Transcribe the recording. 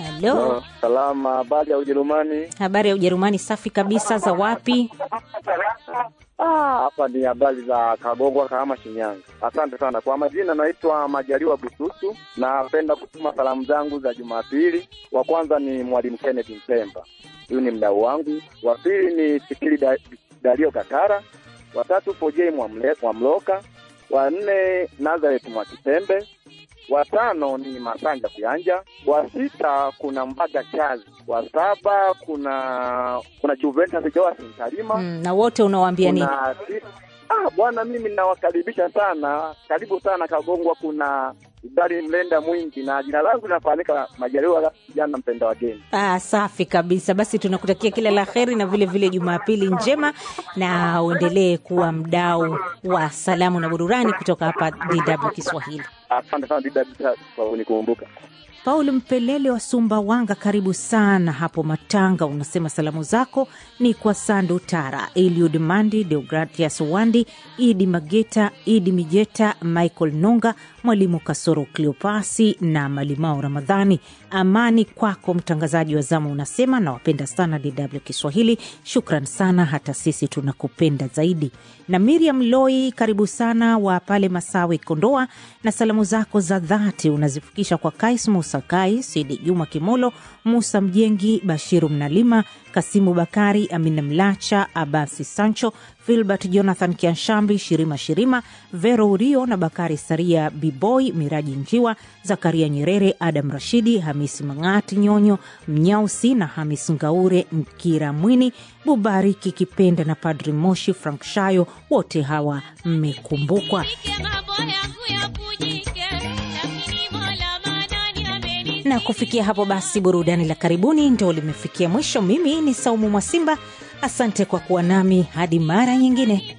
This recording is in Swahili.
Halo, Salama, habari ya Ujerumani? habari ya Ujerumani? Safi kabisa. Za wapi? Ah, hapa ni habari za Kagongwa, Kahama, Shinyanga. Asante sana kwa majina, naitwa Majaliwa Bususu. Napenda kutuma salamu zangu za Jumapili. Wa kwanza ni Mwalimu Kenneth Mpemba, huyu ni mdau wangu. Wa pili ni Fikiri da, Dario Kakara. Wa tatu Fojei Mwamle- Mwamloka. Wa nne Nazareth Mwakitembe. Wa tano ni Masanja Kuyanja. Wa sita kuna Mbaga Chazi. Wa saba kuna kuna Juventus Joas Ntalima. Mm, na wote unawaambia nini? Kuna si- ah, bwana, mimi nawakaribisha sana, karibu sana Kagongwa. Kuna idari mlenda mwingi na jina langu linafahamika Majaliwa kijana mpenda wageni. Ah, safi kabisa. Basi tunakutakia kila la heri na vile vile Jumapili njema, na uendelee kuwa mdau wa salamu na burudani kutoka hapa DW Kiswahili. Asante sana Dida kwa kunikumbuka. Paul Mpelele wa Sumbawanga, karibu sana hapo Matanga. Unasema salamu zako ni kwa Sandu Tara, Eliud Mandi, Deogratias Wandi, Idi Mageta, Idi Mijeta, Michael Nonga, Mwalimu Kasoro Cleopasi na Malimao Ramadhani. Amani kwako mtangazaji wa zamu, unasema nawapenda sana DW Kiswahili. Shukran sana, hata sisi tunakupenda zaidi. Na Miriam Loi, karibu sana wa pale Masawi, Kondoa, na salamu zako za dhati unazifikisha kwa Kais Musa Kais, Sidi Juma Kimolo, Musa Mjengi, Bashiru Mnalima, Kasimu Bakari, Amina Mlacha, Abasi Sancho, Filbert Jonathan Kianshambi, Shirima Shirima, Vero Urio na Bakari Saria, Biboy Miraji Njiwa, Zakaria Nyerere, Adam Rashidi, Hamisi Mang'ati Nyonyo, Mnyausi na Hamis Ngaure, Mkira Mwini, Bubariki Kipenda na Padri Moshi Frank Shayo, wote hawa mmekumbukwa. na kufikia hapo basi burudani la karibuni ndo limefikia mwisho mimi ni saumu mwasimba asante kwa kuwa nami hadi mara nyingine